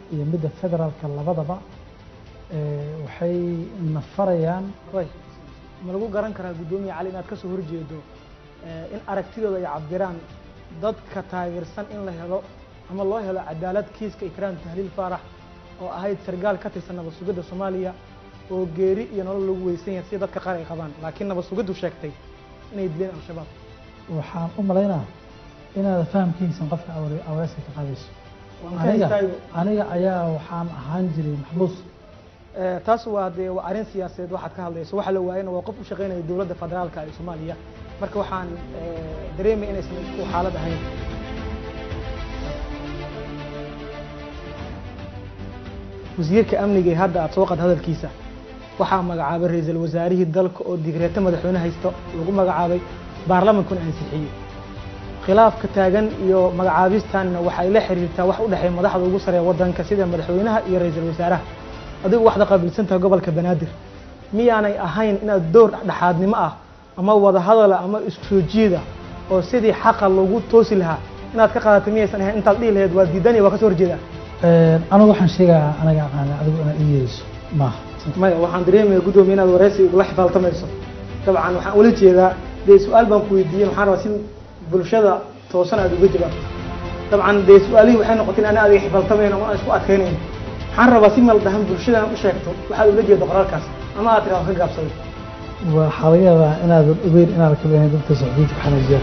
iyo midda federaalka labadaba waxay nafarayaan way ma lagu garan karaa guddoomiye cali inaad ka soo horjeedo in aragtidooda ay cabiraan dadka taageersan in la helo ama loo helo cadaalad kiiska ikraam tahliil faarax oo ahayd sargaal ka tirsan nabad sugidda soomaaliya oo geeri iyo nolol lagu weysan yahay sida dadka qaar ay qabaan laakiin nabad sugiddu sheegtay inay dileen al-shabaab waxaan u malaynaa inaad fahamkiisan qofka awreeska ka qaadayso aniga aniga ayaa waxaan ahaan jiray maxbuus taas waa dee waa arrin siyaasadeed waxaad ka hadlayso waxa la waayana waa qof u shaqaynaya dowladda federaalka ee soomaaliya marka waxaan dareemay inaysan isku xaalad ahayn wasiirka amniga ee hadda aad soo qad hadalkiisa waxaa magacaabay ra-iisul wasaarihii dalka oo digreeto madaxweyne haysto lagu magacaabay baarlamankuna ansixiyey khilaafka taagan iyo magacaabistanna waxay la xiriirtaa wax u dhexeeya madaxda ugu sareeya waddanka sida madaxweynaha iyo ra-iisul wasaaraha adigu waxda qaabilsan tahay gobolka banaadir miyaanay ahayn inaad door dhexaadnimo ah ama wada hadala ama isku soo jiida oo sidii xaqa lagu toosi lahaa inaad ka qaadato miyaysan ahayn intaad dhihi lahayd waa diidani waa ka soo horjeedaa anigu waxaan sheegayaa anaga aqaana adigu inaad ii yeeriso maaha maya waxaan dareemaya guddoomiye inaad wareysi ugula xifaaltamayso dabcan waxaan ula jeedaa dee su-aal baan ku weydiiyey waxaan rabaa si bulshada toosan aad uga jawaabto dabcan dee su-aalihii waxay noqotay in ana adiga xifaaltamayn ama aan isku adkaynayn waxaan rabaa si maldahan bulshadan u sheegto waxaad ula jeedo qoraalkaas ama aad tiraado ka gaabsaday waxaa laga yaabaa inaadan ogeyn inaad ka beenayn dadka socdiinta ku xanaajiyaan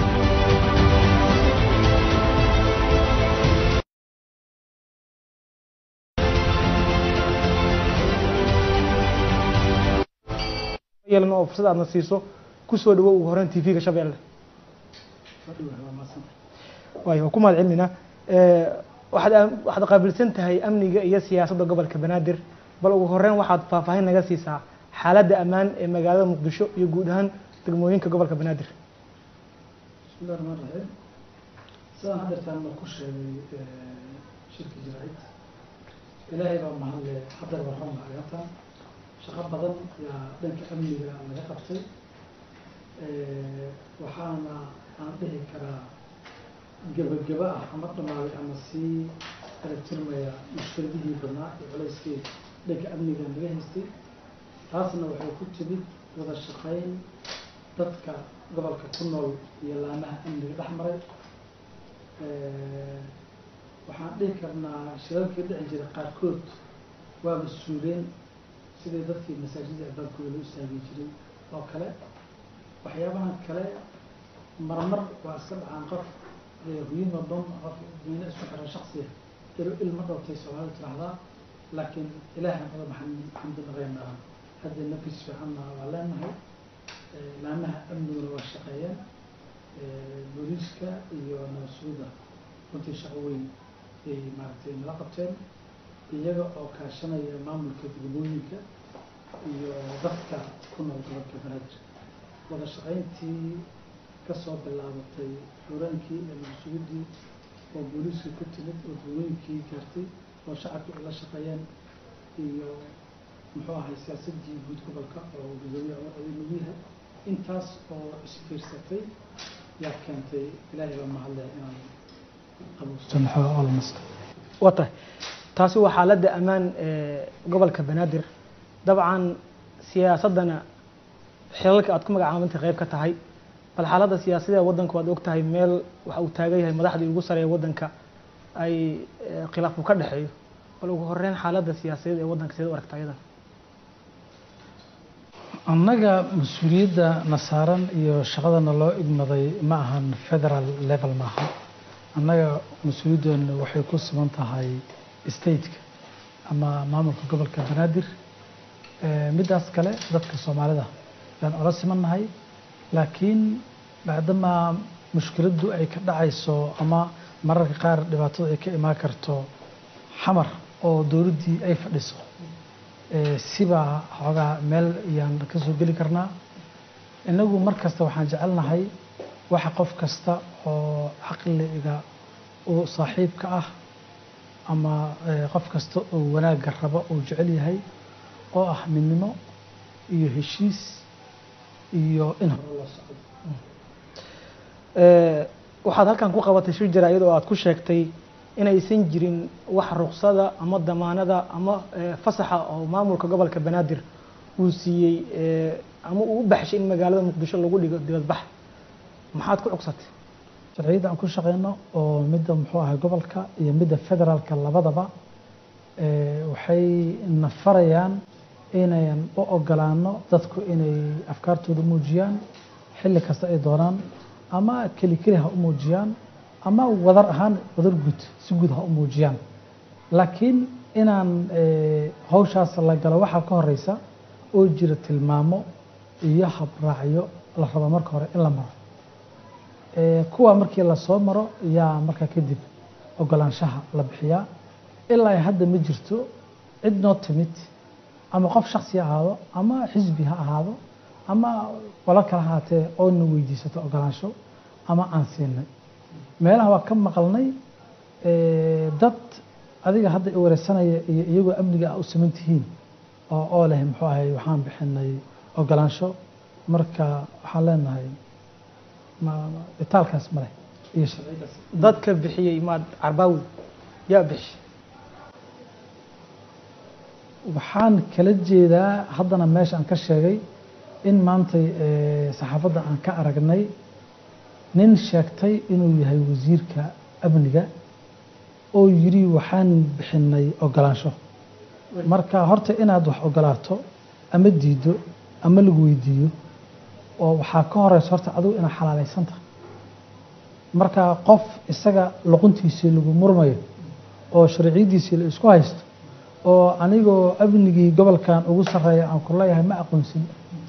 yeelan oo fursad aadna siiso kusoo dhawow ugu horeyn tv-ga shabeelle waayo waa ku mahad celinayna waxaad waxaad qaabilsan tahay amniga iyo siyaasadda gobolka banaadir bal ugu horeyn waxaad faahfaahin naga siisaa xaaladda ammaan ee magaalada muqdisho iyo guud ahaan degmooyinka gobolka banaadir bismillahi raxmaan raxiim sidaan haddeertaan ma ku sheegay shirka jiraacid ilaahay baa mahadle haddar waxaan maagata shaqo badan yaa dhanka amniga laga qabtay waxaana aan dhihi karaa gebageba ah ama dhamaaday ama sii aragtirmaya mushkiladihii badnaa iyo culayskii dhanka amniga naga haystay taasna waxay ku timid wada shaqayn dadka gobolka ku nool iyo laamaha amniga dhex maray waxaan dhihi karnaa shirarkii dhici jiray qaarkood waa mas-uuleen sidii dadkii masaajida albaankooda loo istaagi jiray oo kale waxyaabahan kale marmar waa iska dhacaan qof huyima dom qof diina isku xiran shaksiya ilo ilma dhowtay soomaalida tiraahdaa laakiin ilaahan oda maxaan xamdi naqaynaa hadda nafis fiicanna waa leenahay laamaha amniguna waa shaqeeyeen booliiska iyo nabadsuuda runtii shaqo weyn ay maaragtay nala qabteen iyaga oo kaashanaya maamulka degmooyinka iyo dadka ku nool gobolka banaadir wada shaqayntii kasoo bilaabatay xuraankii iyo nabadsuguddii oo booliiskii ku timid oo degmooyinkii gaartay oo shacabkii ay la shaqeeyeen iyo muxuu ahay siyaasadii guud gobolka oo gudoomiye cumar aday nagu yahay intaas oo isfiirsatay yaa keentay ilaahay baa mahadle inaan qabuusto waa tahay taasi waa xaaladda ammaan ee gobolka banaadir dabcan siyaasaddana xilalka aad ku magacaabantay qayb ka tahay bal xaaladda siyaasadee waddanka waad og tahay meel waxa uu taagan yahay madaxdii ugu sareeya waddanka ay khilaaf uu ka dhexeeyo bal ugu horeyn xaaladda siyaasadeed ee waddanka sideed u aragta ayadan annaga mas-uuliyadda na saaran iyo shaqadana loo igmaday ma ahan federal level maaha annaga mas-uuliyaddeenu waxay ku sugan tahay stateka ama maamulka gobolka banaadir middaas kale dadka soomaalida yaan ola simannahay laakiin bacdamaa mushkiladdu ay ka dhacayso ama mararka qaar dhibaatadu ay ka imaan karto xamar oo dowladdii ay fadhiso sibaa xoogaa meel ayaan ka soo geli karnaa innagu mar kasta waxaan jecelnahay waxa qof kasta oo caqliga uu saaxiibka ah ama qof kasta oo wanaagga rabo uu jecel yahay oo ah midnimo iyo heshiis iyo in hore loo socdo waxaad halkan ku qabatay shir jaraa'id oo aad ku sheegtay inaysan jirin wax ruksada ama damaanada ama fasaxa oo maamulka gobolka banaadir uu siiyey ama uu u baxshay in magaalada muqdisho lagu dhigo dibadbax maxaad ku cugsatay sharciyadda aan ku shaqeyno oo midda muxuu ahay gobolka iyo midda federaalka labadaba waxay na farayaan inayan u ogolaano dadku inay afkaartooda muujiyaan xilli kasta ay doonaan ama keli keli ha u muujiyaan ama wadar ahaan wadar guud si guud ha u muujiyaan laakiin inaan hawshaas la galo waxaa ka horeysa oo jira tilmaamo iyo habraacyo la rabo marka hore in la maro kuwa markii lasoo maro yaa markaa kadib ogolaanshaha la bixiyaa ilaa hadda ma jirto cid noo timid ama qof shaksi ha ahaado ama xisbi ha ahaado ama qolo kala ahaatee oo na weydiisato ogolaansho ama aan siinay meelaha waa ka maqalnay dad adiga hadda i wareysanaya iyo iyagoo amniga a u siman tihiin oo oo leh muxuu ahay waxaan bixinay ogolaansho marka waxaan leenahay itaalkaas ma leh iyo sharcigaas dadka bixiyey maad carbaawi yaa bixiy waxaan kala jeedaa haddana meesha aan ka sheegay in maantay saxaafadda aan ka aragnay nin sheegtay inuu yahay wasiirka amniga oo yidhi waxaan bixinay ogolaansho marka horta inaad wax ogolaato ama diiddo ama lagu weydiiyo oo waxaa ka horeysa horta adigu inaad xalaaleysanta marka qof isaga luquntiisii lagu murmayo oo sharciyadiisii la isku haysto oo anigoo amnigii gobolkan ugu sarreeya aan ku leeyahay ma aqoonsin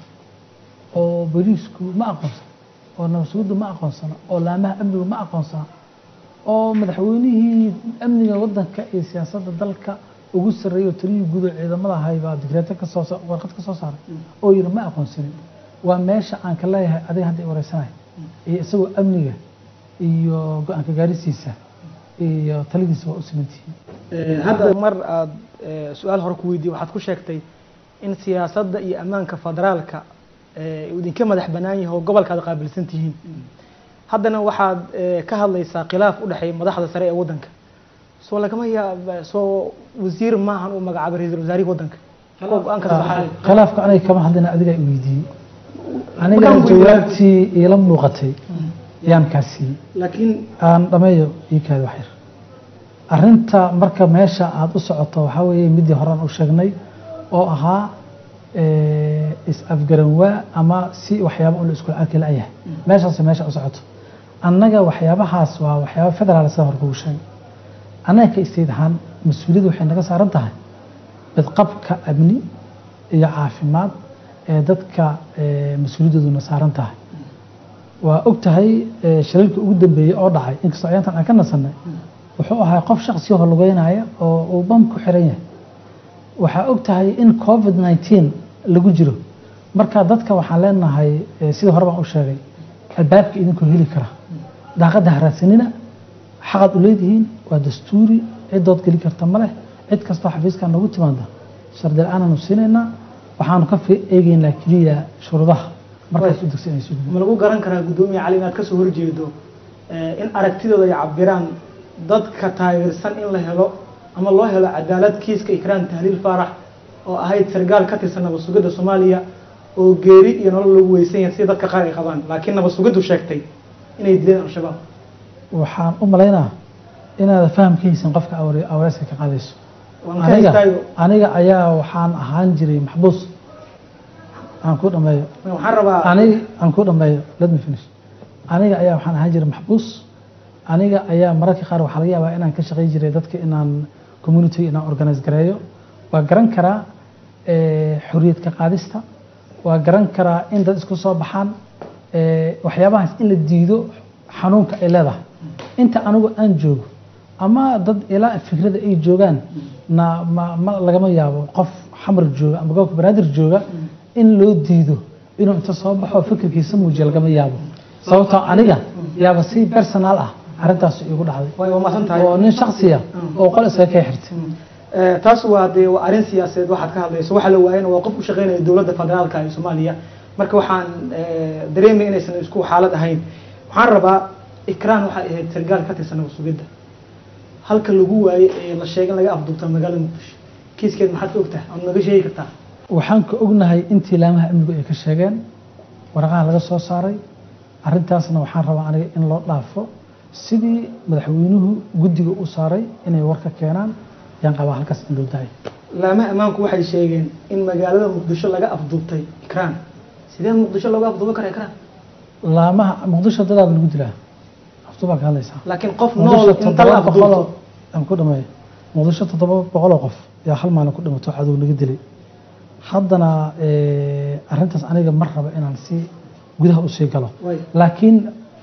oo boliisku ma aqoonsan oo nabadsugudu ma aqoonsana oo laamaha amnigu ma aqoonsana oo madaxweynihii amniga waddanka iyo siyaasadda dalka ugu sarreeya oo taliyii guud oo ciidamada ahay baa digreeto kasoo warqad ka soo saaray oo yidhi ma aqoonsanin waa meesha aan ka leeyahay adiga hadda i wareysanayo iyo isagoo amniga iyo go-aanka gaarisiisa iyo taladiisa waa u simantihiin hadda mar aad su-aal hore ku weydiye waxaad ku sheegtay in siyaasadda iyo ammaanka federaalka uu idinka madax bannaan yahay oo gobolka aad qaabilsan tihiin haddana waxaad ka hadlaysaa khilaaf u dhexeeya madaxda sare ee waddanka soo lagama yaab soo wasiir maahan uu magacaabay ra-iisul wasaarihi waddanka oo go-aanka saxaay khilaafka aniga kama hadlina adiga i weydiiyey aniga jawaabtii iila muuqatay yaan kaa siiyey laakiin aan dhameeyo ii kaadi wax yar arrinta marka meesha aada u socoto waxaa weeye midii horean u sheegnay oo ahaa is-afgaranwaa ama si waxyaaba un la isku arki la-yahay meeshaas meesha u socoto annaga waxyaabahaas waa waxyaaba federaal sida hor kugu sheegay annaga ka istayd ahaan mas-uuliyadda waxay naga saaran tahay badqabka amni iyo caafimaad ee dadka mas-uuliyadooduna saaran tahay waa og tahay shaliilka ugu dambeeyey oo dhacay inkastoo ayaantan aan ka nasanay wuxuu ahaa qof shaksi oo lugeynaya oo uu bam ku xiran yahay waxaa og tahay in covid nineteen lagu jiro marka dadka waxaan leenahay sidii hore baan u sheegay albaabka idinkoo heli kara daaqadda haraadsanina xaqaad u leedihiin waa dastuuri cidood geli karta ma leh cid kastoo xafiiskaa noogu timaada shardi la-aananu siinaynaa waxaanu ka eegeynaa keliya shuruudaha markaas u degsan inay ma lagu garan karaa guddoomiye cali inaad kasoo horjeedo in aragtidooda ay cabiraan dadka taageersan in la helo ama loo helo cadaalad kiiska ikraan tahliil faarax oo ahayd sargaal ka tirsan nabad sugidda soomaaliya oo geeri iyo nolol lagu weysan yahay sida dadka qaar ay qabaan laakiin nabad sugiddu sheegtay inay dileen al-shabaab waxaan u malaynaa inaad fahamkaysan qofka awreyska ka qaadayso waan ka istaago aniga ayaa waxaan ahaan jiray maxbuus aan ku dhameeyo waxaan rabaa aniga aan ku dhameeyo let me finish aniga ayaa waxaan ahaan jiray maxbuus aniga ayaa mararka qaar waxaa laga yaabaa inaan ka shaqayn jiray dadka inaan community inaan organize gareeyo waa garan karaa xoriyad ka qaadista waa garan karaa in dad isku soo baxaan waxyaabahaas in la diido xanuunka ay leedahay inta anigu aan joogo ama dad ilaa fikrada ay joogaan na ma ma lagama yaabo qof xamar jooga ama gobolka banaadir jooga in loo diido inuu inta soo baxo fikirkiisa muujiya lagama yaabo sababtoo aniga yaaba si personal ah arrintaas igu dhacday way waa mahadsan tahay oo nin shaksiya oo qol isaga ka xirtay taas waa dee waa arrin siyaasadeed waxaad ka hadlayso waxa la waayana waa qof u shaqeynaya dowladda federaalka ee soomaaliya marka waxaan dareemay inaysan isku xaalad ahayn waxaan rabaa ikraan waxay ahayd sargaal ka tirsan nabad sugidda halka lagu waayey ee la sheegay in laga afduubta magaalada muqdisho kiiskeed maxaad ka ogtahay ama naga sheegi kartaa waxaan ka ognahay intii laamaha amnigu ay ka sheegeen waraqaha laga soo saaray arrintaasna waxaan rabaa aniga in loo dhaafo sidii madaxweynuhu guddiga u saaray inay warka keenaan yaan qabaa halkaas in loo daayo laamaha ammaanku waxay sheegeen in magaalada muqdisho laga afduubtay ikraan sidee muqdisho looga afduuban kara ikraan laamaha muqdisho dadaaba lagu dilaa afduubaa ka hadlaysaa laakiin qof nool muqdisho inta la toddoba boqoloo afduubto aan ku dhameeyo muqdisho toddoba boqoloo qof yaa hal maalin ku dhimato cadow laga dilay haddana eh, arrintaas aniga mar raba inaan si gudaha u sii galo Way. laakiin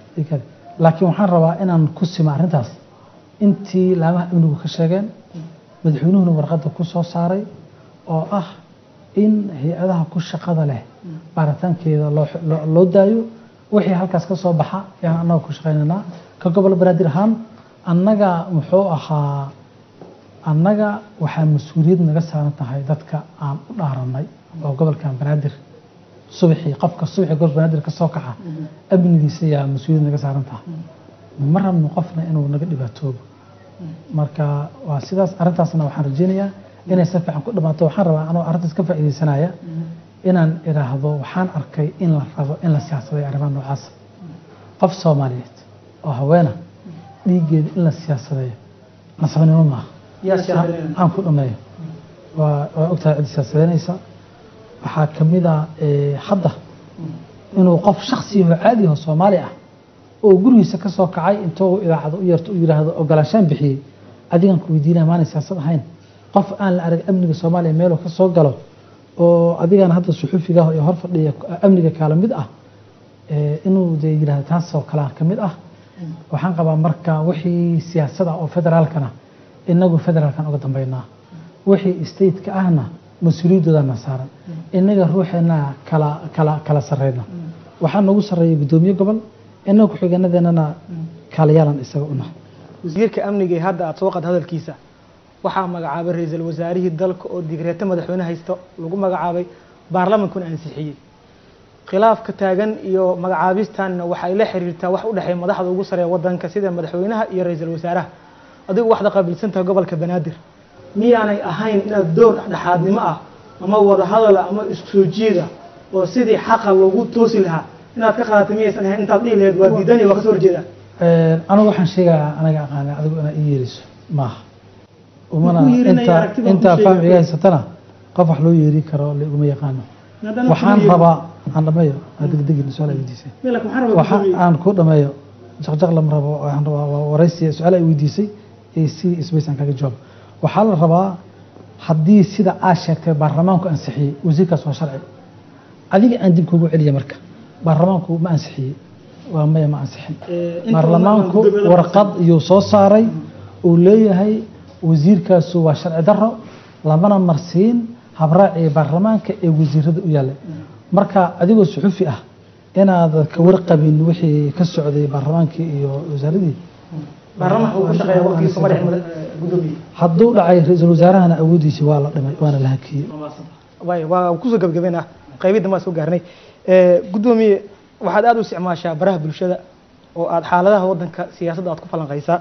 laakiin waxaan rabaa inaan ku sima arrintaas intii laamaha amnigu ka sheegeen madaxweynuhuna warqadda ku soo saaray oo ah in hay-adaha ku shaqada leh baaritaankeeda loo loo- loo daayo wixii halkaas ka soo baxa ayaan annaga ku shaqaynaynaa ka gobol banaadir ahaan annaga muxuu ahaa annaga waxaa mas-uuliyad naga saaran tahay dadka aan u dhaaranay oo gobolkan banaadir subaxii qofka subaxii gobol banaadir ka soo kaca amnigiisa ayaa mas-uuliyad naga saaran tahay ma rabno qofna inuu naga dhibaatoobo marka waa sidaas arrintaasna waxaan rajeynayaa inay si fiican ku dhamaato waxaan rabaa anoo arrintaas ka faa'iidaysanaya inaan idhaahdo waxaan arkay in la rabo in la siyaasaday arrimaha noocaas qof soomaaliyeed oo haweena dhiiggeeda in la siyaasadeeyo nasabnimo maaha yaa siyaasadeynaya. aan ku dhameeyo waa waa ogtahay cid siyaasadeynaysa waxaa ka mid a eh, hadda inuu qof shaksi oo caadi ah oo soomaali ah oo gurigiisa ka soo kacay intuu idaacada u yeerto u yidhaahdo ogolaanshaan bixiyey adigan ku weydiinaya maanay siyaasad ahayn qof aan la arag amniga soomaaliya meeluu ka soo galo oo adigana hadda suxufiga ah iyo hor fadhiya amniga kaala mid ah eh, inuu dee yidhahdo taasoo kalea ka mid ah waxaan qabaa marka wixii siyaasada oo federaalkana inagu federaalkan uga dambeynaa wixii stateka ahna mas-uuliyadoodana saaran inaga ruuxeena kala kala kala sareyna waxaa nagu sarreeya guddoomiye gobol inaga ku-xigeenadeenana kaalayaalan isaga una wasiirka amniga ee hadda aad soo qad hadalkiisa waxaa magacaabay ra-iisul wasaarihii dalka oo digreeto madaxweyne haysto lagu magacaabay baarlamankuna ansixiyey khilaafka taagan iyo magacaabistanna waxay la xiriirtaa wax u dhexeeya madaxda ugu sareeya wadanka sida madaxweynaha iyo ra-iisul wasaaraha adigu waxda qaabilsantaha gobolka banaadir miyaanay ahayn inaad door dhexdhexaadnimo ah ama wadahadala ama isku soo jiida oo sidii xaqa loogu toosi lahaa inaad ka qaadato miyaysan ahayn intaad dhihi lahayd waa diidani waa kasoo horjeeda anigu waxaan sheegayaa anaga aqaana adigu inaa ii yeeriso maaha umana Wuxuu yeerinaya inta aragtida uu intaa sheegay. fahmiga haysatana qof wax loo yeeri karo laguma yaqaano Haddana waxaan wuxuu rabaa aan dhameeyo aan degdegin su-aal ay weydiisay yeeri- Laakiin waxaan rabaa waxa guddoomiye- aan ku dhameeyo jaqjaq lama rabo waxaan rabaa waa waraysi su-aal ay weydiisay ee si isbays aan kaga jawaabo waxaa la rabaa haddii sida aad sheegtay baarlamaanku ansixiyey wasiirkaas waa sharci adiga aan dib kugu celiya marka baarlamaanku ma ansixiyey waa maya ma ansixin Ee, inta baarlamaanku badan guddoomiye la warqad iyuu soo saaray uu leeyahay wasiirkaasu waa sharci daro lamana marsiin habraacii baarlamaanka ee wasiirada u yaallay marka adigoo suxufi ah inaad ka warqabin wixii ka socday baarlamaankii iyo wasaaradii baarlamaanka uu ku shaqeeya waqtigiisa ma dhexin mada- guddoomiye hadduu dhacay ra-iisul wasaarahana awoodiisii waa la dhimay waana la hakiyey waay waa kusoo gabagabeynaa qaybidda maa soo gaarnay Ee, guddoomiye waxaad aada u isticmaashaa baraha bulshada oo aad xaaladaha waddanka siyaasadda aad ku falanqaysaa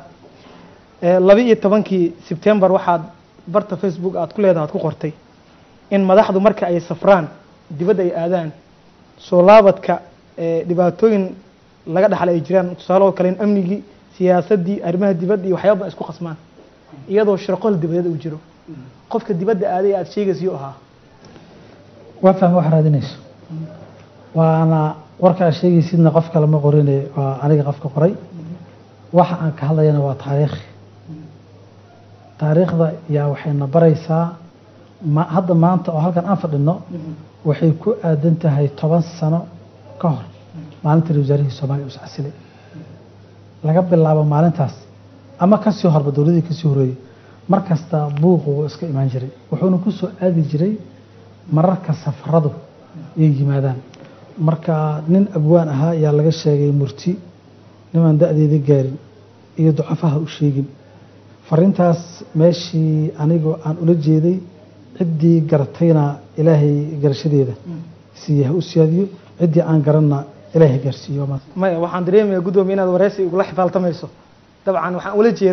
Ee, laba iyo tobankii sebtembar waxaad barta facebook aad ku leedahay aad ku qortay in madaxdu marka ay safraan dibadda ay aadaan soo laabadka ee, dhibaatooyin laga dhaxlay ay jiraan tusaale oo kale in amnigii siyaasaddii arrimaha dibadda iyo waxyaaba badan isku qasmaan iyadoo shirqol dibadeed uu jiro qofka dibadda aaday aad sheegaysa yuu ahaa waa fahma wax raadinayso waana warka aad sheegaysidna qof kale ma qorine waa aniga qofka qoray waxa aan ka hadlayana waa taariikh taariikhda yaa waxayna baraysaa ma hadda maanta oo halkan aan fadhino waxay ku aadan tahay toban sano ka hor maalintii ra wasaarihii soomaaliya uu iscasilay laga bilaabo maalintaas ama kasii horba dowladii kasii horeeyey mar kasta buuqu wuu iska imaan jiray wuxuuna ku soo aadi jiray mararka safaradu ay yimaadaan marka nin abwaan ahaa ayaa laga sheegay murti nimaan da-deeda gaarin iyo ducafaha u sheegin fariintaas meeshii anigoo aan ula jeeday ciddii garatayna ilaahay garashadeeda siiya ha u siyaadiyo ciddii aan garanna ilaahay gaarsiiyo waa mahadsan. maya waxaan dareemayaa guddoomiye inaad wareysi igula xifaaltamayso dabcan waxaan ula jeedaa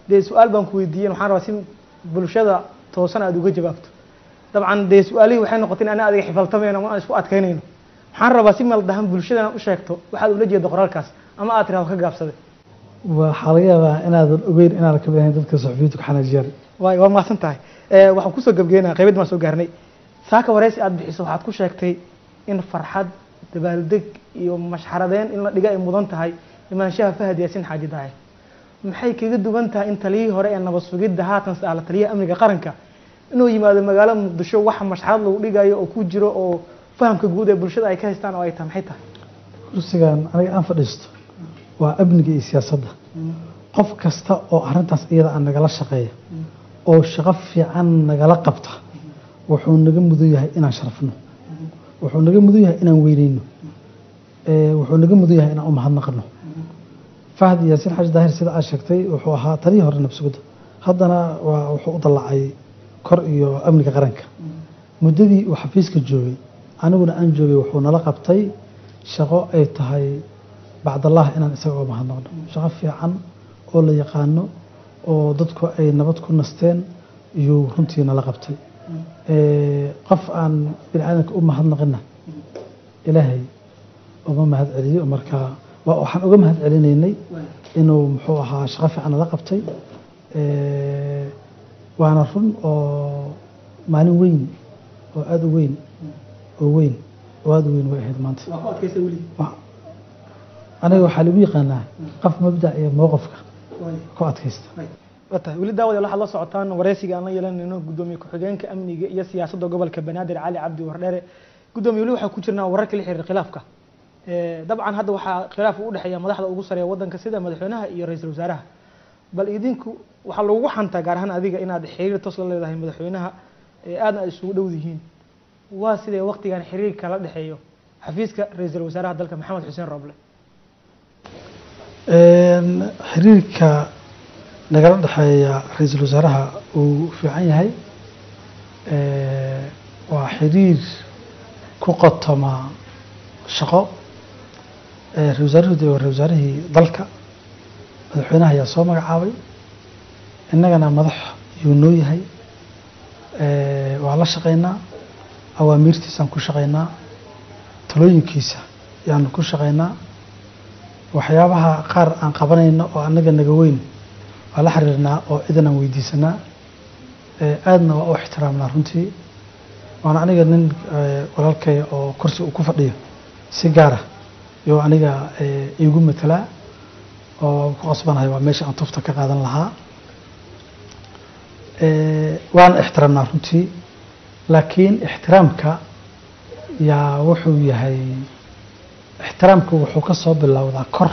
dee su-aal baan ku weydiiyen waxaan rabaa si bulshada toosan aad uga jawaabto dabcan dee su-aalihii waxay noqotay in ana adiga xifaltamayno ama aan isku adkaynayno waxaan rabaa si maldahan bulshadana u sheegto waxaad ula jeeda qoraalkaas ama aad tirahdo ka gaabsaday waxaa laga yaabaa inaadan ogeyn inaadan ka bixin dadka saxufiyiintu ka xanaajiyaan waay waa mahadsan tahay waxaan kusoo gebgeynaa qaybadii baan soo gaarnay saaka wareysi aad bixiso waxaad ku sheegtay in farxad dabaaldeg iyo mashxaradeen in la dhiga ay mudan tahay imaanshaha fahad yaasin xaaji daaye maxay kaga duwan tahay in taliyihii hore ee nabad sugidda haatan saala taliyaha amniga qaranka inuu yimaado magaalada muqdisho waxa mashxarad lagu dhigayo oo ku jiro oo fahamka guud ee bulshada ay ka haystaan oo ay tahay maxay tahay kursigan aniga aan fadhiisto waa amniga iyo siyaasadda qof kasta oo arrintaas iyada aan nagala shaqeeya oo shaqo fiican nagala qabta wuxuu naga mudan yahay inaan sharafno wuxuu naga mudan yahay inaan weyneyno wuxuu naga mudan yahay inaan u mahadnaqno fahd yaasiin xaji daahir sida aad sheegtay wuxuu ahaa taliyii hore nabsugudda haddana waa wuxuu u dallacay kor iyo amniga qaranka muddadii uu xafiiska joogay aniguna aan joogay wuxuu nala qabtay shaqo ay tahay bacdallah inaan isaga oo mahadnaqno shaqo fiican oo la yaqaano oo dadku ay nabad ku nasteen iyuu runtii nala qabtay qof aan bini aadamka u mahadnaqina ilaahay uma mahad celiyo marka waxaan uga mahad celinaynay inuu muxuu ahaa shaqo fiican nala qabtay waana run oo maalin weyn oo aada u weyn oo weyn oo aada u weyn way ahayd maanta aniga waxaa lagu yaqaanaa qof mabdac iyo mowqifka ku adkaysta watahay weli daawada waxaad la socotaan wareysiga aan la yeelanayno gudoomiye ku-xigeenka amniga iyo siyaasadda gobolka banaadir cali cabdi wardheere gudoomiye weli waxaa ku jirnaa wararka la xiriira khilaafka dabcan hadda waxaa khilaaf u dhexeeya madaxda ugu sareeya waddanka sida madaxweynaha iyo ra-iisul wasaaraha bal idinku waxaa lagu xantaa gaar ahaan adiga inaad xiriir toos la leedahay madaxweynaha aadna ay isugu dhow yihiin waa sidee waqtigan xiriirka la dhexeeyo xafiiska ra-iisul wasaaraha dalka maxamed xuseen roble xiriirka nagala dhexeeya ra-iisul wasaaraha uu fiican yahay waa xiriir ku qotoma shaqo ra-isul wasaaruhu de waa ra-isul wasaarihii dalka madaxweynaha ayaa soo magacaabay innagana madax yuu noo yahay waa la shaqaynaa awaamiirtiisaan ku shaqaynaa talooyinkiisa yaanu ku shaqaynaa waxyaabaha qaar aan qabanayno oo annaga naga weyn waa la xiriirnaa oo cidan aan weydiisanaa aadna waa u ixtiraamnaa runtii waana aniga nin walaalkay oo kursi uu ku fadhiyo si gaara iyo aniga iigu matelaa oo ku qasbanahay waa meesha aan tufta ka qaadan lahaa waana ixtiraamnaa runtii laakiin ixtiraamka yaa wuxuu yahay ixtiraamka wuxuu ka soo bilowdaa kor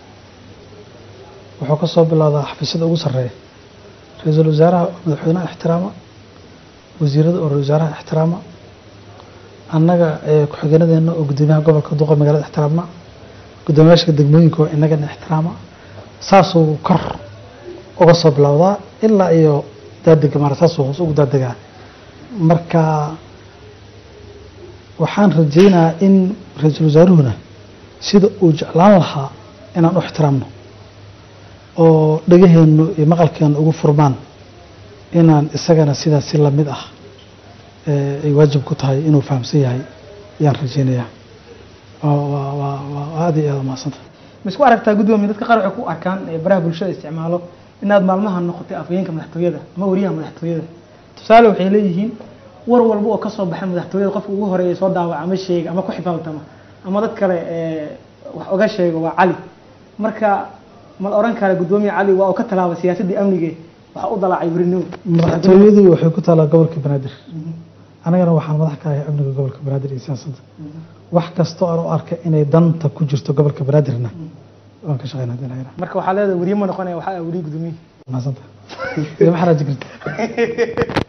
wuxuu ka soo bilowdaa xafiisyada ugu sarreeya ra-iisul wasaaraha madaxweynaha ixtiraama wasiirada oo ra-isul wasaaraha ixtiraama annaga ku-xigeenadeena oo guddoomiyaha gobolka duqa magaalada ixtiraamna guddoomiyaasha degmooyinka oo inagana ixtiraama saasuu kor uga soo bilowdaa ilaa iyo daadega mara saasuu hoos ugu daadegaa marka waxaan rajaynayaa in ra-iisul wasaaruhuna sida uu jeclaan lahaa inaan u ixtiraamno oo dhegaheennu iyo maqalkeennu ugu furmaan inaan isagana sidaas si lamid ah ay waajib ku tahay inuu fahamsan yahay ayaan rajaynayaa waa aada iyo aada umahadsanta ma isku aragtaa guddoomiye dadka qaar waxay ku arkaan baraha bulshada isticmaalo inaad maalmaha noqotay afhayeenka madaxtooyada ama wariyaha madaxtooyada tusaale waxay leeyihiin war walba oo kasoo baxa madaxtooyada qofka ugu horeeya soo daawaca ama sheega ama ku xifaaltama ama dad kale wax oga sheego waa cali marka ma la oran kara guddoomiye cali waa uu ka tallaabay siyaasaddii amnige waxa u dalaacay werinow madaxtooyadu waxay ku taalaa gobolka banaadir anagana waxaan madax ka ahay amniga gobolka banaadir iyo siyaasadda wax kastoo aan u arkay inay danta ku jirto gobolka banaadirna waan ka shaqeynaa hadii la yidhaha marka waxaa leedahay weriye ma noqonaya waxaa ah weriye guddoomiye mahadsantahay iyo maxaa raaji karta